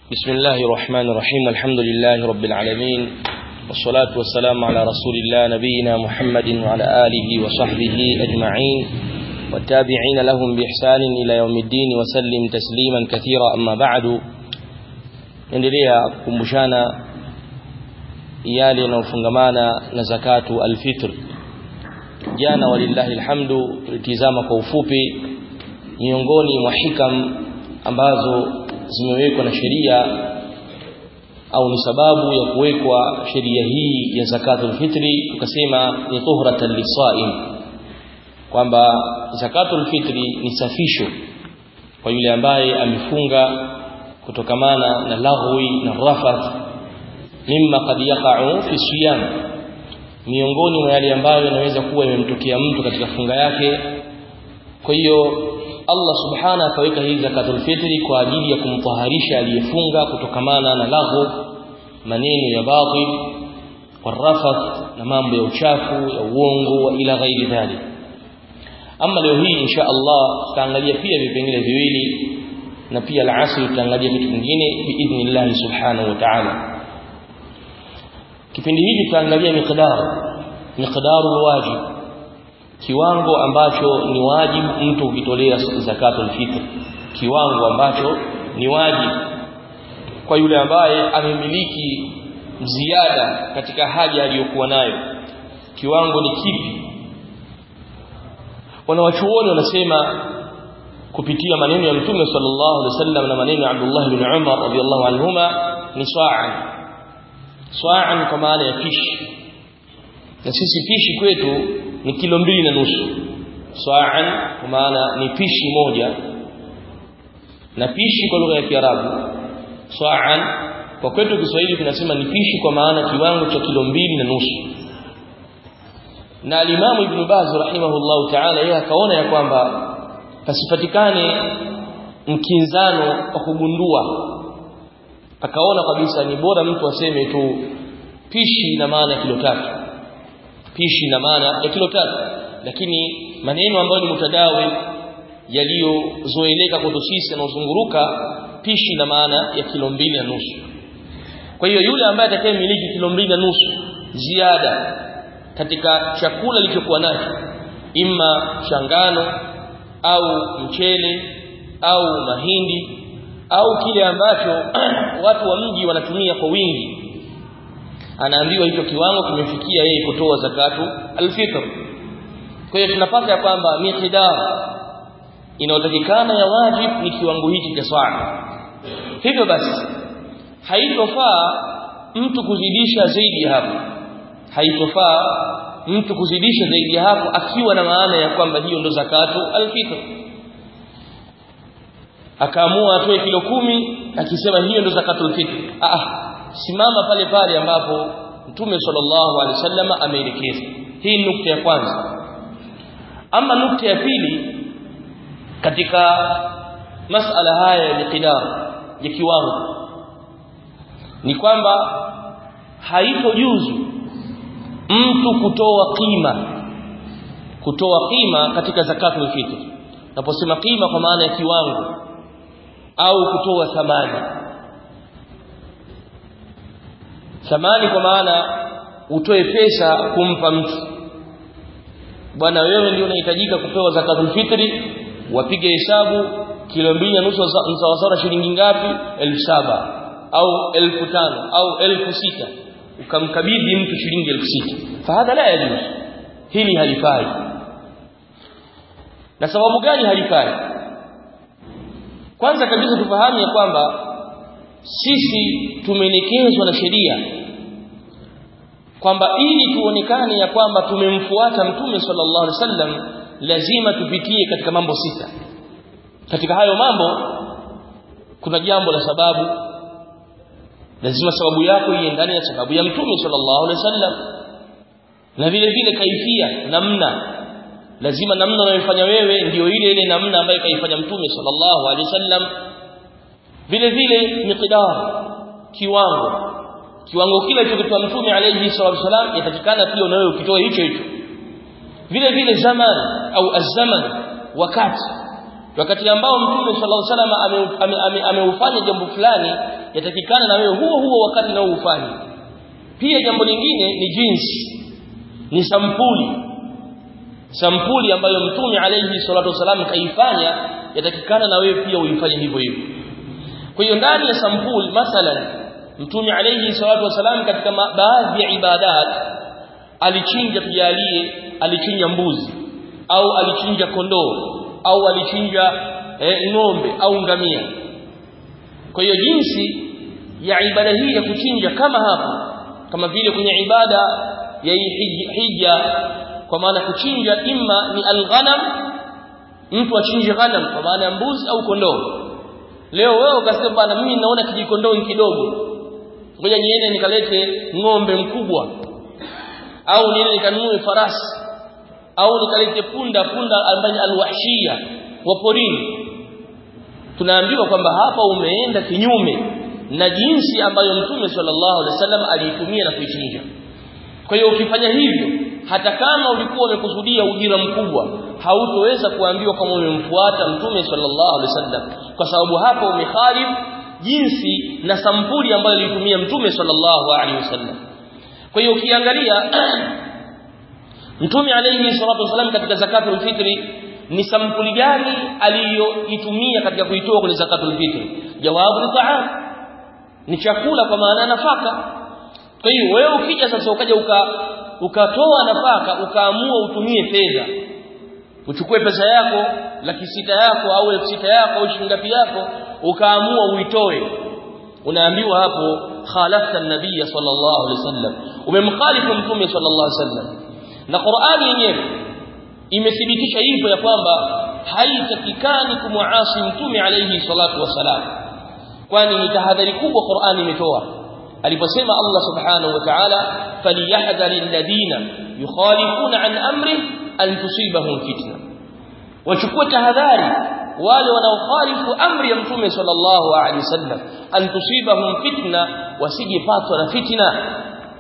بسم الله الرحمن الرحيم الحمد لله رب العالمين والصلاة والسلام على رسول الله نبينا محمد وعلى آله وصحبه أجمعين والتابعين لهم بإحسان إلى يوم الدين وسلم تسليما كثيرا أما بعد endelea kukumbushana yale yanayofungamana na zakatu alfitr jana walillahi alhamdu tulitizama kwa ufupi miongoni mwa hikam ambazo zimewekwa na sheria au ni sababu ya kuwekwa sheria hii ya zakatul fitri tukasema ni tuhratan lisaim kwamba zakatul fitri ni safisho kwa yule ambaye amefunga kutokamana na laghwi na rafath mimma qad yaqa'u fi siyam miongoni mwa yale ambayo yanaweza kuwa yamemtokea mtu katika funga yake kwa hiyo Allah subhana akaweka hii zakatul fitri kwa ajili ya kumtaharisha aliyefunga kutokamana na laghu maneno ya batil warafath na mambo ya uchafu ya uongo wa ila ghairi dhalik ama leo hii insha Allah tutaangalia pia vipengele viwili na pia al-asr tutaangalia kitu kingine biidhnillah subhanahu wa ta'ala kipindi hiki tutaangalia miqdar miqdarul wajib kiwango ambacho ni wajibu mtu ukitolea zakatul fitr kiwango ambacho ni wajibu kwa yule ambaye amemiliki ziada katika haja aliyokuwa nayo kiwango ni kipi wanawachuoni wanasema kupitia maneno ya mtume sallallahu alaihi wasallam na maneno ya Abdullah ibn Umar radhiyallahu anhuma ni sa'an sa'an kwa maana ya pishi na sisi pishi kwetu ni kilo mbili na nusu sa'an kwa maana ni pishi moja na pishi kwa lugha ya Kiarabu sa'an kwa kwetu Kiswahili tunasema ni pishi kwa maana kiwango cha kilo mbili na nusu na alimamu Ibn Baz rahimahullahu ta'ala yeye akaona ya kwamba pasipatikane mkinzano wa kugundua akaona kabisa ni bora mtu aseme tu pishi na maana ya kilo tatu pishi na maana ya kilo tatu lakini maneno ambayo ni mutadawi yaliyozoeleka kwetu sisi yanayozunguruka pishi na maana ya kilo mbili na nusu kwa hiyo yule ambaye atakayemiliki kilo mbili na nusu ziada katika chakula alichokuwa nacho imma changano au mchele au mahindi au kile ambacho watu wa mji wanatumia kwa wingi anaambiwa hicho kiwango kimefikia yeye kutoa zakatu alfitr kwa hiyo tunapata ya kwamba miqdar inayotakikana ya wajib ni kiwango hiki cha swala hivyo basi haitofaa mtu kuzidisha zaidi hapo haitofaa mtu kuzidisha zaidi ya hapo akiwa na maana ya kwamba hiyo ndo zakatu alfitr akaamua atoe kilo kumi akisema hiyo ndo zakatul fitr ah simama pale pale ambapo Mtume sallallahu alaihi wasallam ameelekeza hii ni nukta ya kwanza ama nukta ya pili katika masala haya ya miqdar ya kiwango ni kwamba haitojuzu mtu kutoa kima kutoa kima katika zakatul fitr naposema kima kwa maana ya kiwango au kutoa thamani thamani kwa maana utoe pesa kumpa mtu bwana wewe ndio unahitajika kupewa zakatul fitri wapige hesabu kilo mbili na nusu sawasawa shilingi ngapi elfu saba au elfu tano au elfu sita ukamkabidhi mtu shilingi elfu sita fahadha la yajuz hili halifai na sababu gani halifai kwanza kabisa tufahamu ya kwamba sisi tumeelekezwa na sheria kwamba ili tuonekane ya kwamba tumemfuata mtume sallallahu alaihi wasallam lazima tupitie katika mambo sita katika hayo mambo kuna jambo la sababu lazima sababu yako iendane na sababu ya mtume sallallahu alaihi wasallam na vile vile kaifia namna lazima namna unayofanya wewe ndiyo ile ile namna ambayo kaifanya mtume sallallahu alaihi wasallam vile vile miqdar kiwango kiwango kile kilichotoa mtume alayhi salatu wasallam yatakikana pia na wewe ukitoe hicho hicho vile vile zaman au azzaman wakati wakati ambao mtume sallallahu alaihi wasallam ameufanya ame, ame jambo fulani yatakikana na wewe huo huo wakati nao ufanye pia jambo lingine ni jinsi ni sampuli sampuli ambayo mtume alayhi salatu wasallam kaifanya yatakikana na wewe pia uifanye hivyo hivyo kwa hiyo ndani ya sampuli mathalan mtume alayhi salatu wasallam katika baadhi ya ibadat alichinja tujalie alichinja mbuzi au alichinja kondoo au alichinja e, ng'ombe au ngamia kwa hiyo jinsi ya ibada hii ya kuchinja kama hapa kama vile kwenye ibada ya hija kwa maana kuchinja imma ni alghanam mtu achinje ghanam kwa maana ya mbuzi au kondoo leo wewe ukasema bana mimi naona kijikondoo kidogo ngoja niende nikalete ng'ombe mkubwa au niende nikanunue farasi au nikalete punda punda ambaye alwahshia wa porini tunaambiwa kwamba hapa umeenda kinyume na jinsi ambayo mtume sallallahu alaihi wasallam aliitumia na kuichinja kwa hiyo ukifanya hivyo hata kama ulikuwa umekusudia ujira mkubwa hautoweza kuambiwa kama umemfuata mtume sallallahu alaihi wasallam kwa sababu hapo umeharibu jinsi na sampuli ambayo alitumia mtume sallallahu alaihi wasallam kwa hiyo ukiangalia mtume alayhi salatu wasallam katika zakatul fitri ni sampuli gani aliyoitumia katika kuitoa kwenye zakatul fitri jawabu ni ta'am ni chakula kwa maana nafaka kwa hiyo wewe ukija sasa ukaja uka ukatoa nafaka ukaamua utumie fedha uchukue pesa yako laki sita yako au elfu sita yako au shilingi yako ukaamua uitoe unaambiwa hapo khalafta an-nabiy sallallahu alaihi wasallam umemkhalifu mtume sallallahu alaihi wasallam na Qur'ani yenyewe imethibitisha hivyo ya kwamba haitakikani kumuasi mtume alayhi salatu wasalam kwani ni tahadhari kubwa Qur'ani imetoa aliposema Allah subhanahu wa ta'ala falyahdhari alladhina yukhalifuna an amri an tusibahum fitna wachukue tahadhari wale wanaokhalifu amri ya mtume sallallahu alaihi wasallam an tusibahum fitna wasijepatwa na fitna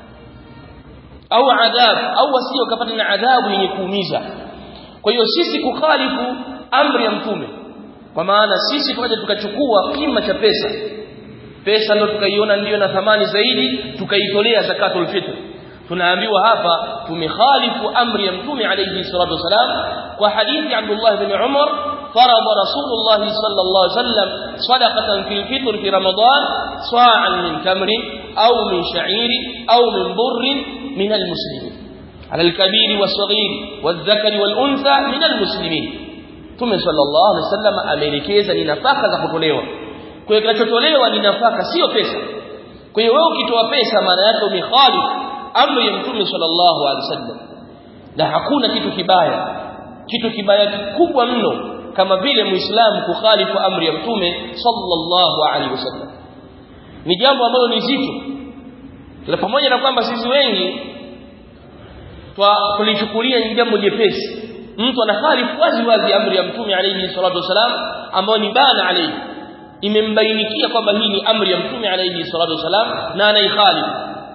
au adhab au wasije wakapata na adhabu yenye kuumiza kwa hiyo sisi kukhalifu amri ya mtume kwa maana sisi tukaja tukachukua kima cha pesa pesa ndio tukaiona ndiyo na thamani zaidi tukaitolea zakatul fitr tunaambiwa hapa tumekhalifu amri ya mtume alayhi salatu wasalam kwa hadithi Abdullah ibn Umar فرض رسول الله صلى الله عليه وسلم صدقة في الفطر في رمضان صاعا من تمر أو من شعير أو من بر من المسلمين على الكبير والصغير والذكر والأنثى من المسلمين ثم صلى الله عليه وسلم ameelekeza ni nafaka za kutolewa kwa hiyo kinachotolewa ni nafaka sio pesa kwa hiyo wewe ukitoa pesa maana yake umekhalif amri ya mtume sallallahu alaihi wasallam na hakuna kitu kibaya kitu kibaya kikubwa mno kama vile muislamu kukhalifu amri ya mtume sallallahu alaihi wasallam ni jambo ambalo ni zito na pamoja na kwamba sisi wengi tulichukulia ni jambo jepesi mtu anakhalifu wazi wazi amri ya mtume alayhi salatu wasalam ambayo ni bana alayhi imembainikia kwamba hii ni amri ya mtume alayhi salatu wasalam na anaikhalifu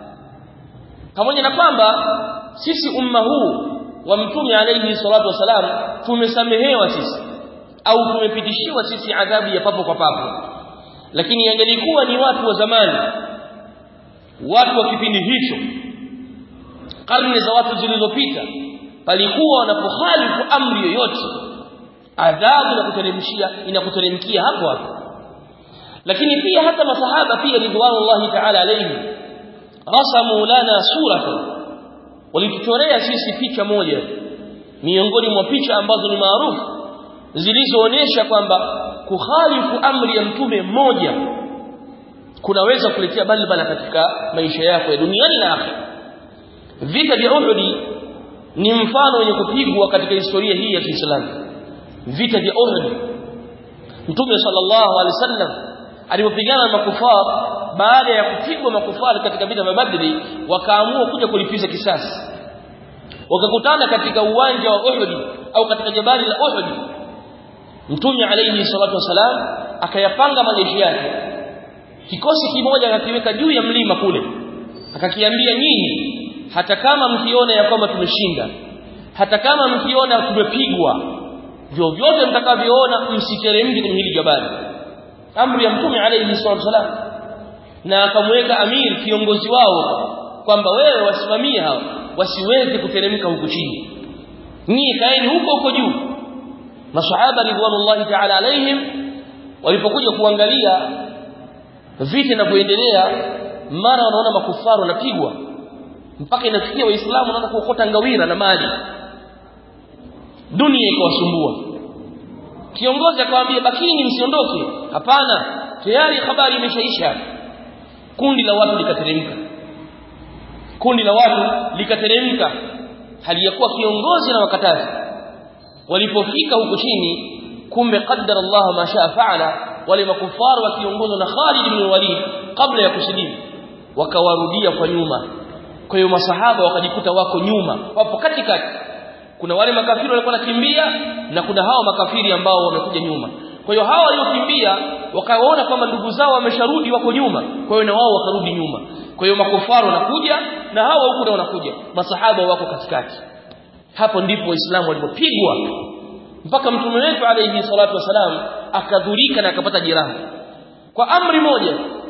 pamoja na kwamba sisi umma huu wa mtume alayhi salatu wasalam tumesamehewa sisi au tumepitishiwa sisi adhabu ya papo kwa papo lakini yangelikuwa ni watu wa zamani watu wa kipindi hicho karne za watu zilizopita palikuwa wanapokhalifu amri yoyote adhabu na kuteremshia inakuteremkia hapo hapo lakini pia hata masahaba pia ridwanullahi ta'ala alayhi rasamu lana suratan walituchorea sisi picha moja miongoni mwa picha ambazo ni maarufu zilizoonesha kwamba kukhalifu amri ya mtume mmoja kunaweza kuletea balbala katika maisha yako ya duniani na akhera vita vya Uhud ni mfano wenye kupigwa katika historia hii ya Kiislamu vita vya Uhud Mtume sallallahu alaihi wasallam alipopigana na makufar baada ya kupigwa makufar katika vita vya Badri wakaamua kuja kulipiza kisasi wakakutana katika uwanja wa Uhud au katika jabali la Uhud Mtume alayhi salatu wasalam akayapanga majeshi yake kikosi kimoja akakiweka juu ya mlima kule akakiambia nyinyi hata kama mkiona ya kwamba tumeshinda hata kama mkiona tumepigwa vyovyote mtakavyoona msiteremke kwenye hili jabali amri ya mtume alayhi salatu wasalam na akamweka amir kiongozi wao kwamba wewe wasimamie hao wasiweze kuteremka huku chini nyie kaeni huko huko juu masahaba ridwanullahi ta'ala alaihim walipokuja kuangalia vita vinavyoendelea mara wanaona makufaru wanapigwa mpaka inafikia waislamu wanaanza kuokota ngawira na mali dunia ikawasumbua kiongozi akamwambia bakini msiondoke hapana tayari habari imeshaisha kundi la watu likateremka kundi la watu likateremka hali ya kuwa kiongozi na wakatazi walipofika huko chini kumbe qaddara Allah ma shaa faala wale makufaru wakiongozwa na Khalid ibn Walid kabla ya kusilimu wakawarudia kwa nyuma kwa hiyo masahaba wakajikuta wako nyuma wapo katikati kuna wale makafiri walikuwa wanakimbia na kuna hao makafiri ambao wamekuja nyuma kwa hiyo hao waliokimbia wakaona kwamba ndugu zao wamesharudi wako nyuma kwa hiyo na wao wakarudi nyuma kwa hiyo makufaru wanakuja na hao huku na wanakuja masahaba wako katikati hapo ndipo waislamu walipopigwa mpaka mtume wetu alayhi salatu wasalam akadhurika na akapata jeraha kwa amri moja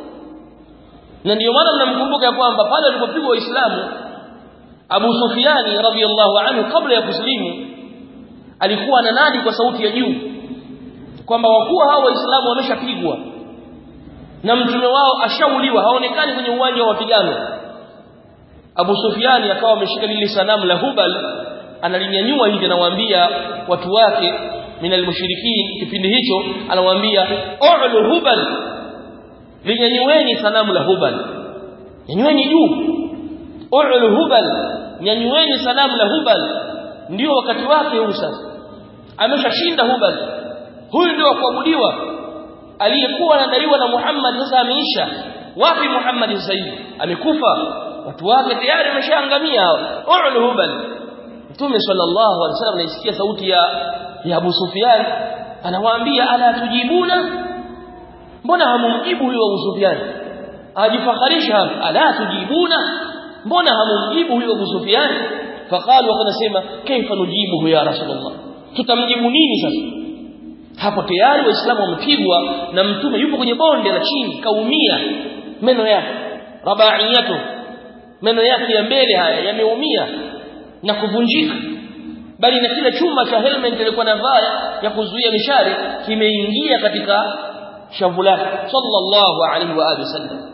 na ndio maana mnamkumbuka kwamba pale walipopigwa waislamu Abu Sufyani radhiyallahu anhu kabla ya kusilimu alikuwa ananadi kwa sauti ya juu kwamba wakuwa hao waislamu wameshapigwa na mtume wao ashauliwa haonekani kwenye uwanja wa mapigano Abu Sufyani akawa ameshika lile sanamu la Hubal analinyanyua hivi anawaambia watu wake minal mushrikin kipindi hicho anawaambia u'lu Hubal linyanyueni sanamu la Hubal nyanyueni juu u'lu Hubal nyanyueni sanamu la Hubal ndio wakati wake huu sasa ameshashinda Hubal huyu ndio kuabudiwa aliyekuwa anadaiwa na Muhammad sasa ameisha wapi Muhammad sasa hivi amekufa watu wake tayari wameshaangamia hao u'lu Hubal Mtume sallallahu alaihi wasallam anaisikia sauti ya ya Abu Sufyan anawaambia ala tujibuna mbona hamumjibu huyo Abu Sufyan ajifakharisha ala tujibuna mbona hamumjibu huyo Abu Sufyan faqalu wakasema kaifa nujibu ya rasulullah tutamjibu nini sasa hapo tayari waislamu wamepigwa na mtume yupo kwenye bonde la chini kaumia meno yake rabaiyatu meno yake ya mbele haya yameumia na kuvunjika bali na kile chuma cha helmet ilikuwa navaa ya kuzuia mishale kimeingia katika shavu lake sallallahu alaihi wa alihi wasallam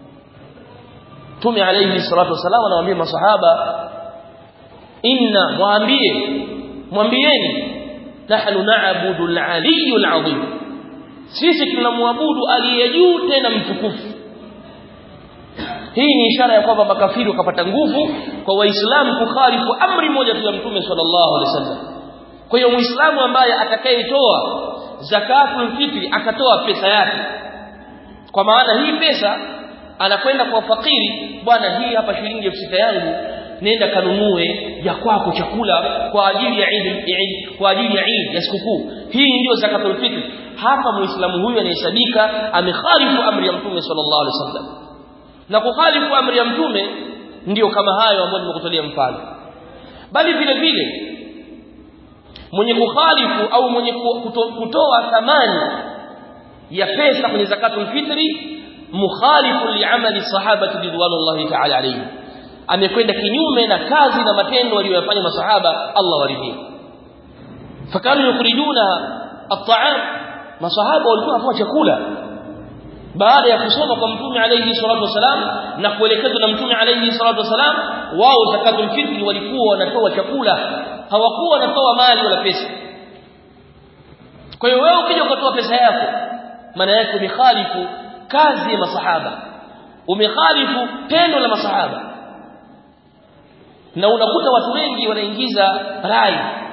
Mtume alayhi salatu wasallam anawaambia masahaba inna mwambie mwambieni nahnu na'budu al-aliyyu al-azim sisi tunamwabudu aliye juu tena mtukufu hii ni ishara ya kwamba makafiri wakapata nguvu kwa waislamu kukhalifu amri moja tu ya mtume sallallahu alaihi wasallam kwa hiyo muislamu ambaye atakayetoa zakatul fitri akatoa pesa yake kwa maana hii pesa anakwenda kwa fakiri bwana hii hapa shilingi 6000 yangu nenda kanunue ya kwako chakula kwa ajili ya Eid Eid kwa ajili ya Eid ya sikukuu hii ndio zakatul fitr hapa muislamu huyu anahesabika amekhalifu amri ya mtume sallallahu alaihi wasallam na kukhalifu amri ya mtume ndiyo kama hayo ambayo nimekutolea mfano bali vile vile mwenye kukhalifu au mwenye kuto, kutoa thamani ya pesa kwenye zakatul fitri mukhalifu liamali sahabati ridwanullahi ta'ala alayhi amekwenda kinyume na kazi na matendo waliyofanya masahaba Allah waridhie fakanu yukhrijuna at-ta'am masahaba walikuwa wanatoa chakula baada ya kusoma kwa mtume alayhi salatu wasalam na kuelekezwa na mtume alayhi salatu wasalam wao zakatul fitri walikuwa wanatoa chakula hawakuwa wanatoa mali wala pesa kwa hiyo wewe ukija ukatoa pesa yako maana yake umekhalifu kazi ya masahaba umekhalifu tendo la masahaba na unakuta watu wengi wanaingiza rai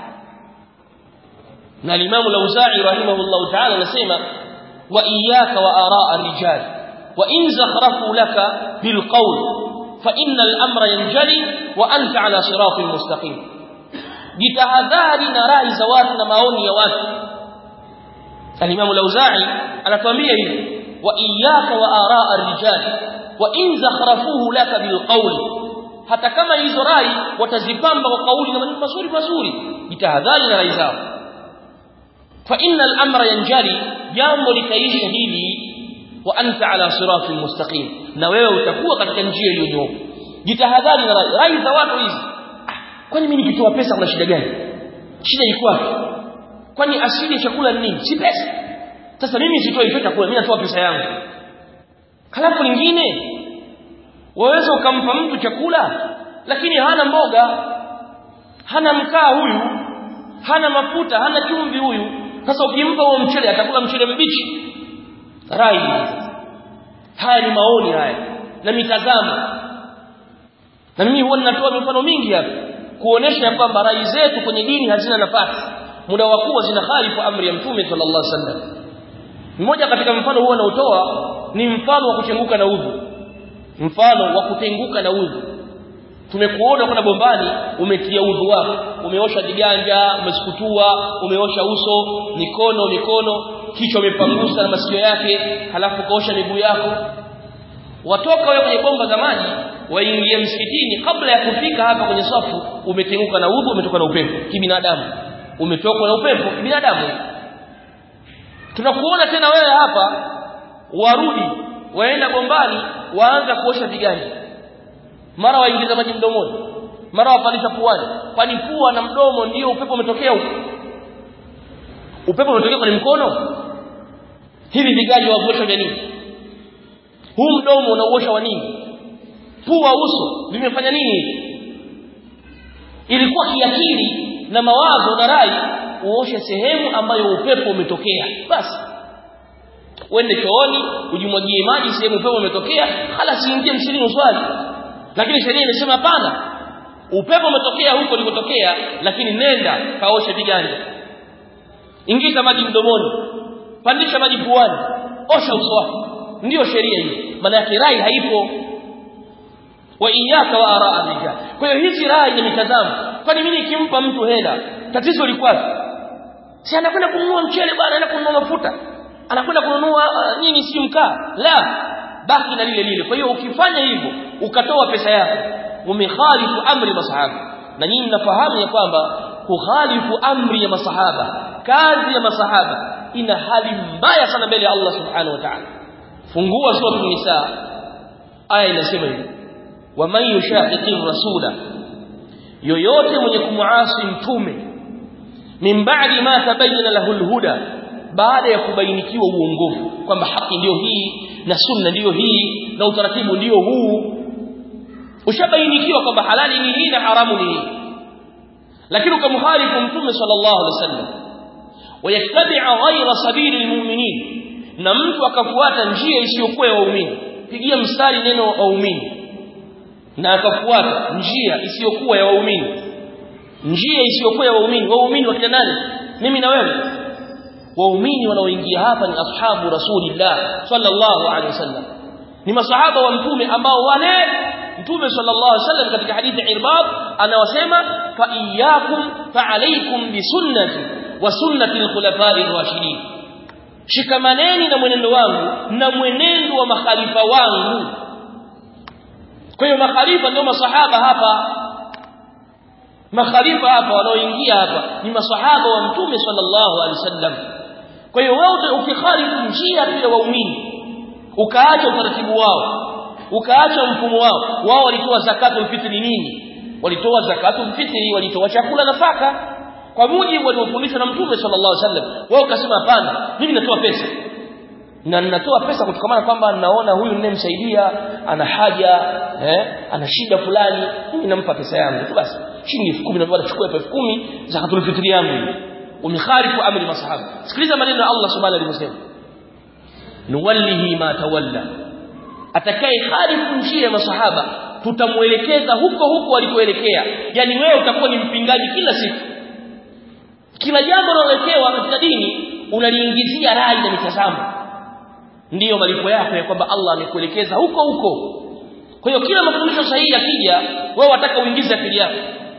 na al-Imam al-Auza'i rahimahullah ta'ala anasema wa iyyaka wa ara'a ar-rijal wa in zakhrafu laka bil qawl fa inna al-amra yanjali wa anta ala siratin mustaqim jitahadhari na rai za watu na maoni ya watu al-Imam al-Auza'i anatuambia hivi wa iyyaka wa ara'a ar-rijal wa in zakhrafuhu laka bil qawl hata kama hizo rai watazipamba kwa kauli na maneno mazuri mazuri jitahadhari na rai zao fa innal amra yanjali jambo litaisha hili wa anta ala siratin mustaqim na wewe utakuwa katika njia iliyonyooka jitahadhari na rai rai za watu hizi kwani mimi nikitoa pesa kuna shida gani shida iko wapi kwani asili ya chakula ni nini si pesa sasa mimi sitoi hicho chakula mimi natoa pesa yangu halafu lingine waweza ukampa mtu chakula lakini hana mboga hana mkaa huyu hana mafuta hana chumvi huyu sasa ukimpa huo mchele atakula mchele mbichi rai haya ni maoni haya na mitazamo na mimi huwa ninatoa mifano mingi hapa kuonesha kwamba rai zetu kwenye dini hazina nafasi muda wa kuwa zina khalifu amri ya mtume sallallahu alaihi wasallam mmoja katika mfano huo anaotoa ni mfano wa kuchenguka na udhu mfano wa kutenguka na udhu tumekuona kuna bombani umetia udhu wako umeosha viganja umesukutua umeosha uso mikono mikono kichwa umepangusa na masikio yake halafu kaosha miguu yako watoka wewe kwenye bomba za maji waingie msikitini kabla ya kufika hapa kwenye safu umetenguka na udhu umetoka na upepo kibinadamu umetoka na upepo kibinadamu tunakuona tena wewe hapa warudi waenda bombani waanza kuosha viganja mara waingiza maji mdomoni mara wapalisha puani kwani pua na mdomo ndio upepo umetokea huko upepo umetokea kwenye mkono hivi viganja waosha vya nini huu mdomo unauosha wa nini pua uso vimefanya nini ilikuwa kiakili na mawazo na rai uoshe sehemu ambayo upepo umetokea basi uende chooni ujimwagie maji sehemu upepo umetokea hala siingie msilini uswali lakini sheria imesema hapana upepo umetokea huko ulikotokea lakini nenda kaoshe viganja ingiza maji mdomoni pandisha maji puani osha uso wako ndiyo sheria hiyo maana yake rai haipo wa iyaka wa araa rijal kwa hiyo hizi rai ni mitazamo kwani mimi nikimpa mtu hela tatizo liko wapi si anakwenda kununua mchele bwana anakwenda kununua mafuta anakwenda kununua uh, nini si mkaa la baki na lile lile kwa hiyo ukifanya hivyo ukatoa pesa yako umekhalifu amri masahaba na nyinyi mnafahamu ya kwamba kukhalifu amri ya masahaba kazi ya masahaba ina hali mbaya sana mbele ya Allah subhanahu wa ta'ala fungua sura nisa aya inasema hivi waman yushaqiqir rasula yoyote mwenye kumuasi mtume min ba'di ma tabayyana lahu alhuda baada ya kubainikiwa uongofu kwamba haki ndiyo hii na sunna ndiyo hii na utaratibu ndiyo huu ushabainikiwa kwamba halali ni hii na haramu ni hii lakini ukamkhalifu mtume sallallahu alaihi wasallam wayattabi'a ghayra sabili almu'minin na mtu akafuata njia isiyokuwa ya waumini pigia mstari neno waumini na akafuata njia isiyokuwa ya waumini njia isiyokuwa ya waumini waumini wakina nani mimi na wewe waumini wanaoingia hapa ni ashabu rasulillah sallallahu alaihi wasallam ni masahaba wa mtume ambao wale mtume sallallahu alaihi wasallam katika hadithi irbad anawasema fa iyyakum fa alaykum bi sunnati wa sunnati al-khulafa'i ar-rashidin shikamaneni na mwenendo wangu na mwenendo wa makhalifa wangu kwa hiyo makhalifa ndio masahaba hapa makhalifa hapa wanaoingia hapa ni masahaba wa mtume sallallahu alaihi wasallam kwa hiyo wewe ukikhalifu njia pia waumini ukaacha utaratibu wao ukaacha mfumo wao wao walitoa zakatul fitri nini walitoa zakatul fitri walitoa chakula nafaka kwa mujibu waliofundishwa na mtume sallallahu alaihi wasallam wao ukasema hapana mimi natoa pesa na ninatoa pesa kutokana kwamba naona huyu ninayemsaidia ana haja eh ana shida fulani mimi nampa pesa yangu tu basi shilingi 10,000 na bwana chukua 10,000 zakatul fitri yangu umikhalifu amri masahaba sikiliza maneno ya Allah subhanahu alivyosema nuwallihi ma tawalla atakaye khalifu njia ya masahaba tutamuelekeza huko huko walikoelekea yani wewe utakuwa ni mpingaji kila siku kila jambo unaloelekewa katika dini unaliingizia rai na mitazamo ndiyo malipo yako ya kwamba Allah amekuelekeza huko huko kwa hiyo kila mafundisho sahihi yakija wewe wataka uingize akili yako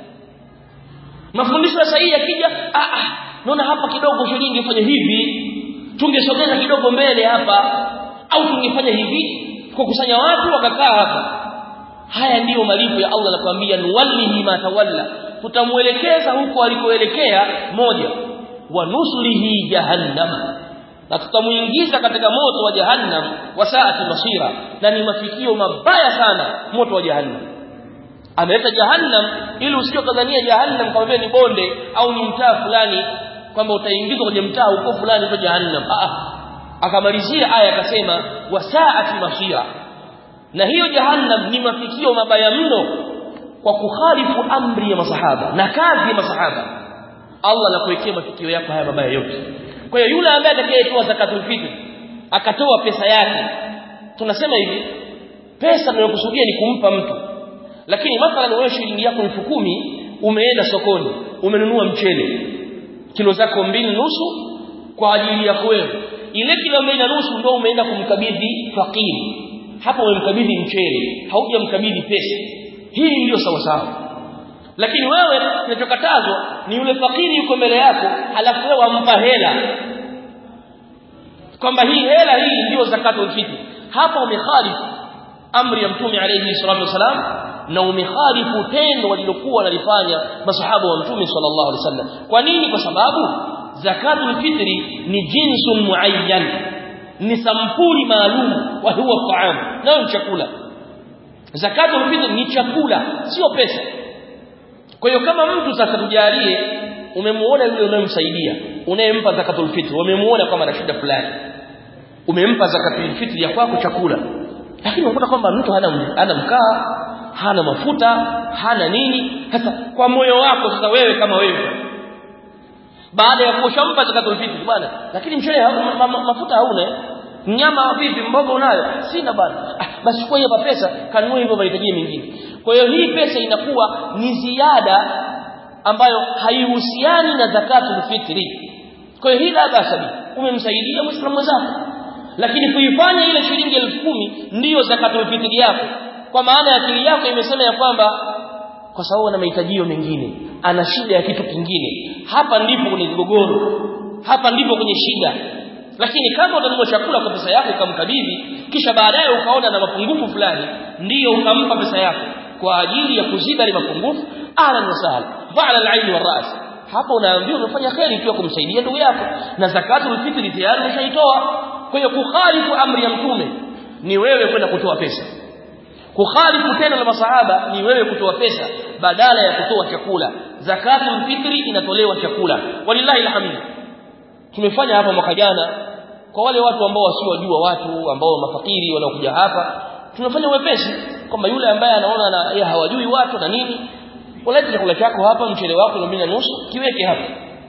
mafundisho sahihi yakija ah ah naona hapa kidogo shilingi ifanye hivi tungesogeza kidogo mbele hapa au tungefanya hivi kukusanya watu wakakaa hapa haya ndiyo malipo ya Allah anakuambia nuwallihi ma tawalla tutamuelekeza huko alikoelekea moja wa nuslihi jahannam na tutamuingiza katika moto wa jahannam wa saati masira na ni mafikio mabaya sana moto wa jahannam ameleta jahannam ili usije kadhania jahannam kama vile ni bonde au ni mtaa fulani kwamba utaingizwa kwenye mtaa huko fulani kwa jahannam ah akamalizia aya akasema wa saati masira na hiyo jahannam ni mafikio mabaya mno kwa kukhalifu amri ya masahaba na kazi ya masahaba Allah anakuwekea mafikio yako haya mabaya yote kwa hiyo yule ambaye atakayetoa zakatul fitr akatoa pesa yake tunasema hivi pesa tunayokusudia ni kumpa mtu lakini mathalan wewe shilingi yako elfu kumi umeenda sokoni umenunua mchele kilo zako mbili nusu kwa ajili yako wewe ile kilo mbili na nusu ndio umeenda kumkabidhi fakiri hapo umemkabidhi mchele haujamkabidhi pesa hii ndiyo sawa sawa lakini wewe kinachokatazwa ni yule fakiri yuko mbele yako halafu wewe wampa hela kwamba hii hela hii ndiyo zakatul fitr hapa umekhalifu amri ya mtume alayhi salatu wasalam na umekhalifu tendo walilokuwa wanalifanya masahaba wa mtume sallallahu alaihi wasallam kwa nini kwa sababu zakatul fitri ni jinsun muayyan ni sampuli maalum wa huwa taam nayo ni chakula zakatul fitri ni chakula sio pesa kwa hiyo kama mtu sasa tujalie umemuona yule unayemsaidia unayempa zakatul fitri umemuona kama ana shida fulani umempa zakatul fitri ya kwako chakula lakini unakuta kwamba mtu hana hana mkaa hana mafuta hana nini sasa kwa moyo wako sasa wewe kama wewe baada ya kushampa zakatul fitri bwana lakini mchele ma, ma, mafuta hauna nyama vipi mboga unayo sina bwana ah, basi kwa hiyo pesa kanunue hivyo mahitaji mengine kwa hiyo hii pesa inakuwa ni ziada ambayo haihusiani na zakatul fitri kwa hiyo hii la basa umemsaidia muislamu mwenzako lakini kuifanya ile shilingi elfu kumi ndiyo zakatul fitri yako kwa maana ya akili yako imesema ya kwamba kwa sababu ana mahitajio mengine ana shida ya kitu kingine hapa ndipo kwenye mgogoro hapa ndipo kwenye shida lakini kama utanunua chakula kwa pesa yako ukamkabidhi kisha baadaye ukaona na mapungufu fulani ndiyo ukampa pesa yako kwa ajili ya kuziba ile mapungufu ahlan wa sahlan fa'ala al-ayn wa ras hapo unaambiwa umefanya kheri ikiwa kumsaidia ndugu yako na zakatul fitri tayari umeshaitoa kwa hiyo kukhalifu amri ya mtume ni wewe kwenda kutoa pesa kukhalifu tendo la masahaba ni wewe kutoa pesa badala ya kutoa chakula zakatul fitri inatolewa chakula walillahi alhamdu tumefanya hapa mwaka jana kwa wale watu ambao wasiojua watu ambao mafakiri wanaokuja hapa tumefanya wepesi kwamba yule ambaye anaona na yeye hawajui watu na nini ulete chakula chako hapa mchele wako na na nusu kiweke hapa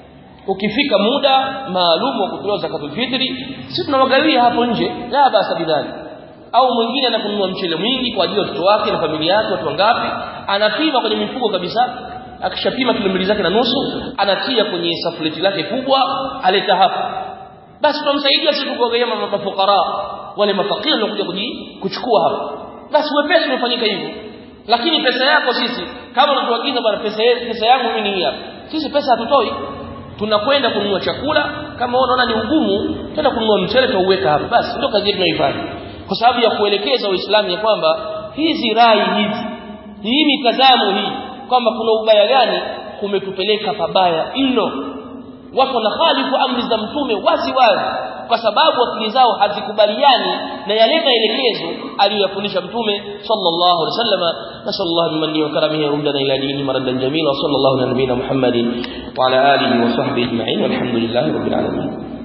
ukifika muda maalum wa kutoa zakatul fitri sisi tunawagawia hapo nje la basa bidhani au mwingine anakununua mchele mwingi kwa ajili ya watoto wake na familia yake watu wangapi anapima kwenye mifuko kabisa akishapima kilo mbili zake na nusu anatia kwenye safuleti lake kubwa aleta hapa basi tunamsaidia sisi kuwagawia mafukara wale mafakiri wanakuja kuchukua hapa basi wepesi umefanyika hivyo lakini pesa yako sisi kama unatuagiza bwana pesa pesa yangu mimi ni hapa sisi pesa hatutoi tunakwenda kununua chakula kama unaona ni ugumu twenda kununua mchele tuuweka hapa basi ndio kazi yetu tunaifanya kwa sababu ya kuelekeza waislamu ya kwamba hizi rai hizi hii mitazamo hii kwamba kuna ubaya gani kumetupeleka pabaya mno watu wanakhalifu amri za mtume wazi wazi kwa sababu akili zao hazikubaliani na yale maelekezo aliyofundisha mtume sallallahu alaihi wasallam nasallallahu bimanni wa karamihi yurdana ila dini maradan jamila wa sallallahu ala nabiyina muhammadin wa ala alihi wa sahbihi ajma'in walhamdulillahi rabbil alamin